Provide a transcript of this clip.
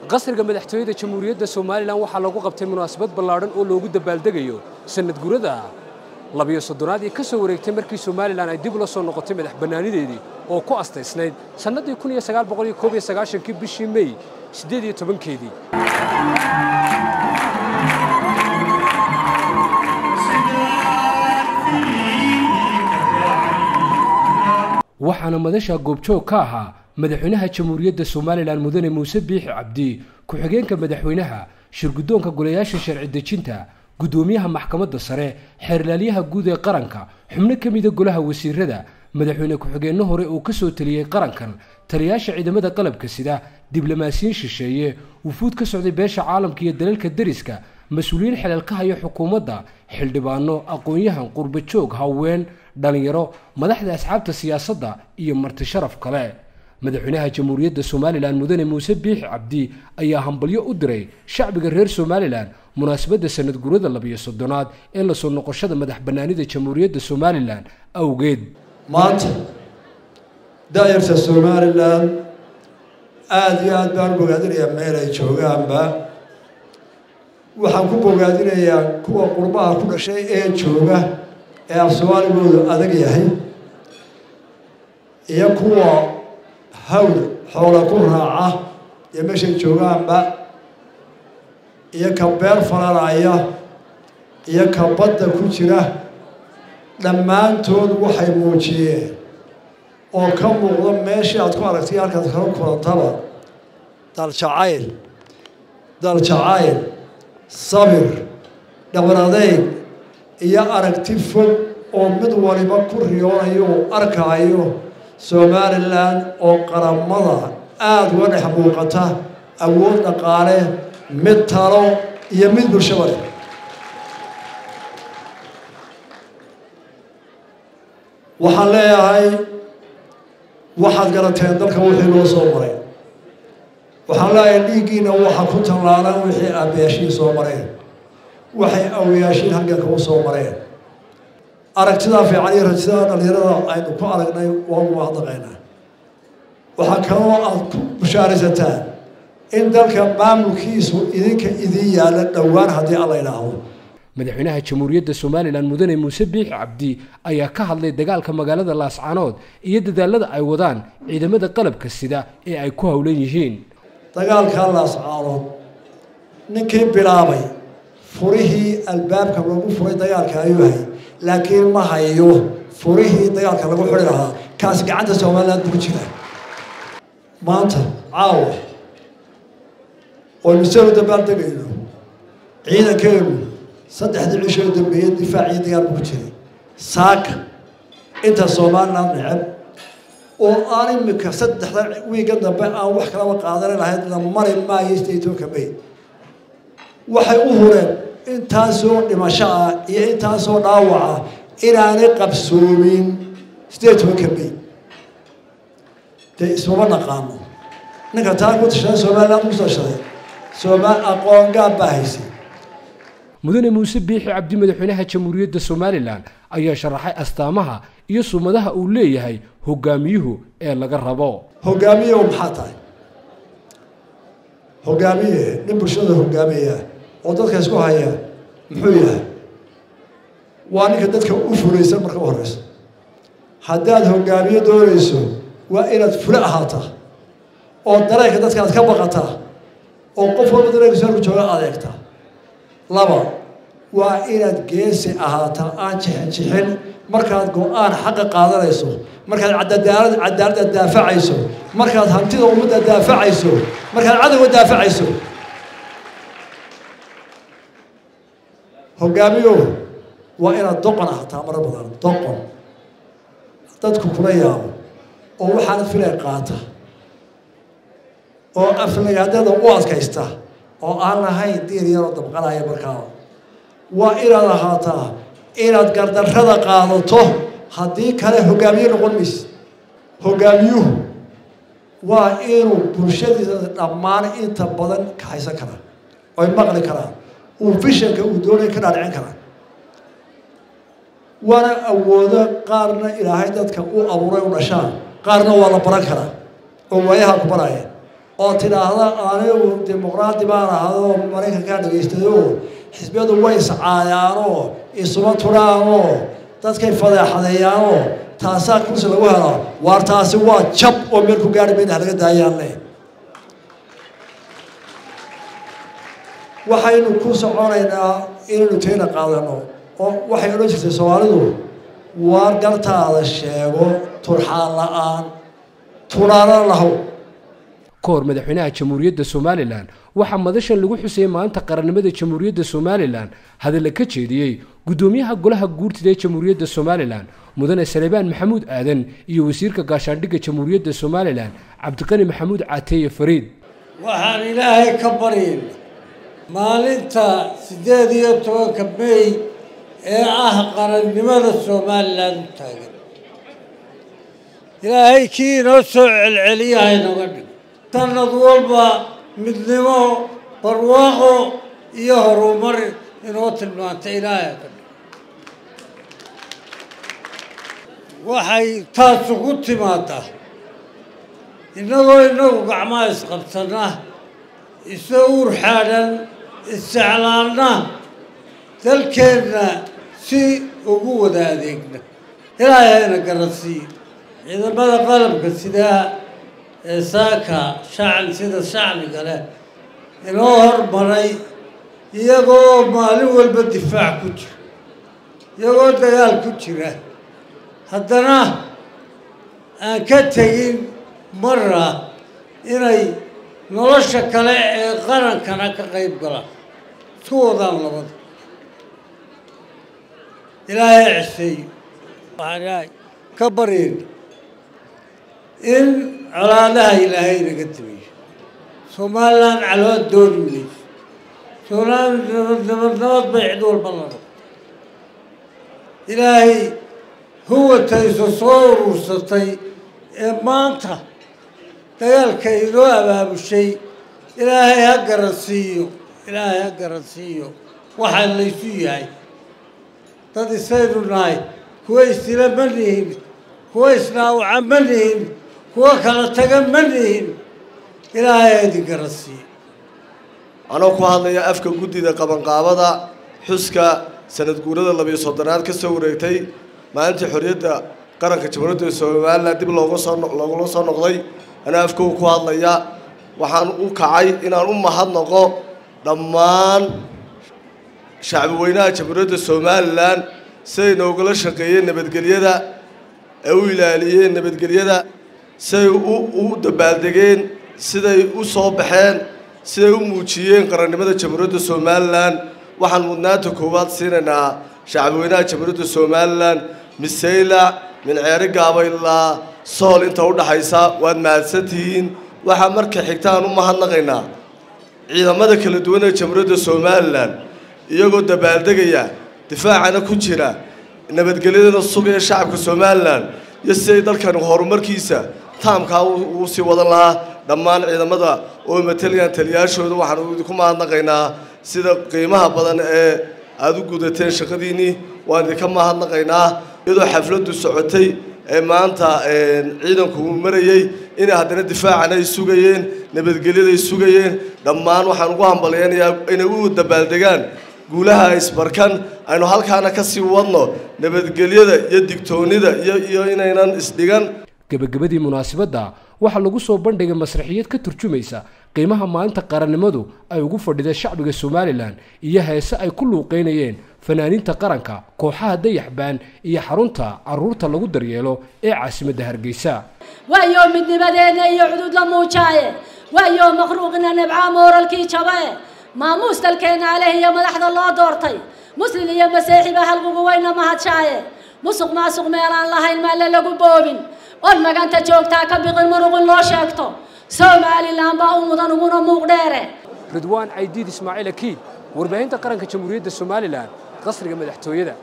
qasriga madaxtooyada jamhuuriyadda somalilan waxaa lagu qabtay munaasabad ballaadhan oo loogu dabaaldegayo sanad gurada labiyo soddonaad ee ka soo wareegtay markii somalilan ay dib ula soo noqotay madax bannaanideedii oo ku astaysnayd sannaddii kun iyo sagaal boqol iyo koob iyo sagaashankii bishii mey siddeed iyo tobankeedii waxaana madasha goobjoog ka ahaa madaxweynaha jamhuuriyadda somalilan mudane muuse biixi cabdi ku-xigeenka madaxweynaha shirguddoonka golayaasha sharci dejinta guddoomiyaha maxkamadda sare xeerlaalyaha guud ee qaranka xubno ka mida golaha wasiirada madaxweyne ku-xigeenno hore uu ka soo teliyey qarankan taliyaasha ciidamada qalabka sida diblomaasiyiin shisheeye wufuud ka socday beesha caalamka iyo dalalka deriska mas-uuliyiin xeleel ka haya xukuumadda xildhibaano aqoon-yahan qurbajoog haween dhallinyaro madaxda asxaabta siyaasadda iyo marti sharaf kale madaxweynaha jamhuuriyadda somalilan mudane muuse biixi cabdi ayaa hambalyo u diray shacbiga reer somalilan munaasabadda sanad gurada labiyo soddonaad ee lasoo noqoshada madax bannaanida jamhuuriyadda somalilan awgeed maanta daayarta somalilan aada iyo aad baan u bogaadinayaa meel ay joogaanba waxaan ku bogaadinayaa kuwa qurbaha ku dhashay ee jooga ee af soomaaligoodu adag yahay iyo kuwa hawd xoola ku raaca iyo meeshay joogaanba iyo ka beer falanaya iyo ka badda ku jira dhammaantood waxay muujiyeen oo ka muuqda meeshii aad ku aragtay halkaad kala kulantaba daljacayl daljacayl sabir dhabar adeyg iyo aragti fog oo mid waliba ku riyoonayo uu arkaayo somalilan oo qaramada aada uga dhex muuqata awood dhaqaale mid talo iyo mid bulshaba leh waxaan leeyahay waxaad garateen dalka wixii loo soo maray waxaan leeyahay dhiiggiina waxa ku tallaalan wixii aabayaashiin soo mareen waxay awayaashiin halganka u soo mareen aragtidaa fiican iyo rajada dhalinyarada aynu ku aragnay waagu mahadnaqaynaa waxaa kaloo aad ku bushaaraysataan in dalka maamulkiisu idinka idin yaalla dhowaan haddii alla idhaahdo madaxweynaha jamhuuriyadda somalilan mudane muuse biixi cabdi ayaa ka hadlay dagaalka magaalada laascanood iyo dadaalada ay wadaan ciidamada qalabka sida ee ay ku howlan yihiin dagaalkaa laascaanood ninkii bilaabay furihii albaabka lagu furay dagaalka ayuu hay laakiin ma hayo furihii dagaalka lagu xuri lahaa kaas gacanta somalilan ku jira maanta caawa oynu soo dabaaldegayno ciidankeenu saddexdii cishoo dambeeyey difaacii dagaal buu ku jiray saaka inta somalilan necab oo aan imika saddexda wiiga dambe aan wax kalaba qaadani lahayd la mari maayo statoka may waxay u hureen intaasoo dhimasho ah iyo intaasoo dhaawaca inaanay qabsoomin statoka may dee ismama naqaano ninka taa ku tashaday somalilan ku tashaday somaal aqoon gaab baa haysay mudane muuse biixi cabdi madaxweynaha jamhuuriyadda somalilan ayaa sharaxay astaamaha iyo sumadaha uu leeyahay hogaamiyuhu ee laga rabo hogaamiye maxaa tahay hogaamiye nin bulshada hogaamiya oo dadka isku haya muxuu yahay waa ninka dadka u fulaysan marka u horeyso haddaad hogaamiye doonayso waa inaad fule ahaataa oo dareenka dadka aad ka baqataa oo qof walba dareenkiisa halku jooga adeegtaa laba waa inaad geesi ahaataa aan jixin jixin markaad go-aan xaqa qaadanayso markaad cadaalad cadaaladda daafacayso markaad hantida ummadda daafacayso markaad cadowga daafacayso hogaamiyo waa inaad doqon ahaataa mara badan doqon dadku kula yaabo oo waxaanad filay qaata oo aflagaadada u adkaysta oo aan lahayn diir yaroo dabqanaya markaa waa inaad ahaataa inaad gardarrada qaadato haddii kale hogaamiye noqon mayse hogaamiyuhu waa inuu bulshadiisa dhammaan inta badan kaxaysan karaa oy maqli karaan uu fishanka uu doonaya ka dhaadhicin karaa waana awoodo qaarna ilaahay dadka u abuuray u dhashaan qaarna waa la baran karaa oo waayaha ku baraya oo tidhaahda anigu dimuqraadi baan ahadoo maraykankaa dhagaystayoo xisbiyadu way iscaayaanoo isuma turaanoo dadkay fadeexadeeyaanoo taasaa kursi lagu helo waar taasi waa jab oo meel ku gaari mayna halaga daayaanle waxaynu ku soconaynaa inaynu tayna qaadano oo waxay odhan jirtay soomaalidu waar gartaada sheego turxaan la-aan tunaana lahow ka hor madaxweynaha jamhuuriyadda somalilan waxaa madashan lagu xusayay maalinta qarannimada jamhuuriyadda somalilan hadalla ka jeediyey guddoomiyaha golaha guurtida ee jamhuuriyadda somalilan mudane salebaan maxamuud aadan iyo wasiirka gaashaandhigga jamhuuriyadda somalilan cabdiqani maxamuud caateeye fariid waxaan ilaahay ka baryayna maalinta siddeed iyo tobanka mey ee ah qarannimada somalilan u taagan ilaahay kii inoo soo celceliyaha inooga dhig sanad walba midnimo barwaaqo iyo horumar inoo tilmaanta ilaahay ka dhig waxay taasu ku timaadaa innagoo innagu gacmaha isqabsanna isa uur xaadhan isjeclaanna dalkeenna si ugu wada adeegna ilaahay hayna garansiiyo ciidamada qalabka sidaa ee saaka shacni sida shacniga leh inoo hormaray iyagoo maalin walba difaac ku jira iyagoo dagaal ku jira haddana aan ka tegin marra inay nolosha kale ee qarankana ka qayb galaan isku wadaan labada ilaahay ceseeyo waxaan ilaahay ka baryayna in colaadaha ilaahay naga timiyo somalilan calood dooni mayso somalilan nabad nabad nabad bay cid walba la rabto ilaahay huwatayso soo urursatay ee maanta dagaalka inoo abaabushay ilaahay ha garansiiyo ilaahay ha garansiiyo waxaa laysu yahay dad isaynu nahay kuwa isdila ma nihin kuwa isnaawaca ma nihin kuwa kala taga ma nihin ilaahay ha idin garansiiyo anoo ku hadlaya afka guddida qabanqaabada xuska sanad guurada labiyo soddonaad ka soo wareegtay maalintii xorriyadda qaranka jamhuuriyadda somalilan dib looga soo loogula soo noqday anaa afkooga ku hadlaya waxaan u kacay inaan u mahadnaqo dhammaan shacbi weynaha jamhuuriyadda somalilan siday noogala shaqeeyeen nabadgelyada ee u ilaaliyeen nabadgelyada siday u dabaaldegeen siday u soo baxeen siday u muujiyeen qarannimada jamhuuriyadda somalilan waxaan mudnaanta koowaad siinaynaa shacbi weynaha jamhuuriyadda somalilan misaylac minceeri gaabaylaa sool inta u dhaxaysa waad mahadsantihiin waxaa marka xigta aan u mahadnaqaynaa ciidamada kala duwan ee jamhuuriyadda somalilan iyagoo dabaaldegaya difaacana ku jira nabadgelyadana sugaya shacabka somalilan iyo siday dalkan horumarkiisa taamkaa uu sii wadan lahaa dhammaan ciidamada oo matalayaan taliyaashooda waxaan idinku mahadnaqaynaa sida qiimaha badan ee aada u gudateen shaqadiinnii waan idinka mahadnaqaynaa iyadoo xafladdu socotay ee maanta ciidanku uu marayey inay haddana difaacana ay sugayeen nabadgelyada ay sugayeen dhammaan waxaan ugu hambalyaynayaa inay u dabaaldegaan guulaha isbarkan aynu halkaana ka sii wadno nabadgelyada iyo digtoonnida iyo iyo inaynan isdhigan gebagabadii munaasabadda waxaa lagu soo bandhigay masraxiyad ka turjumaysa qiimaha maalinta qarannimadu ay ugu fadhida shacbiga somalilan iyo heese ay ku luuqeynayeen fanaaniinta qaranka kooxaha dayaxbaan iyo xarunta carruurta lagu daryeelo ee caasimadda hargeysa waayo midnimadeenna iyo cudud la muujaaye waayo makhluuqina nibcaa mooralkii jabae maamuus dalkeenna aleh iyo madaxda loo doortay muslin iyo masiixiba halqugu wayna mahadshaaye musuq maasuq meelaan lahayn maalle lagu boobin on maganta joogtaa ka biqin muruqin loo sheegto somalilan baa u mudan uguna muuq dheere ridwaan caydiid ismaaciil akiid warbaahinta qaranka jamhuuriyadda somalilan qasriga madaxtooyada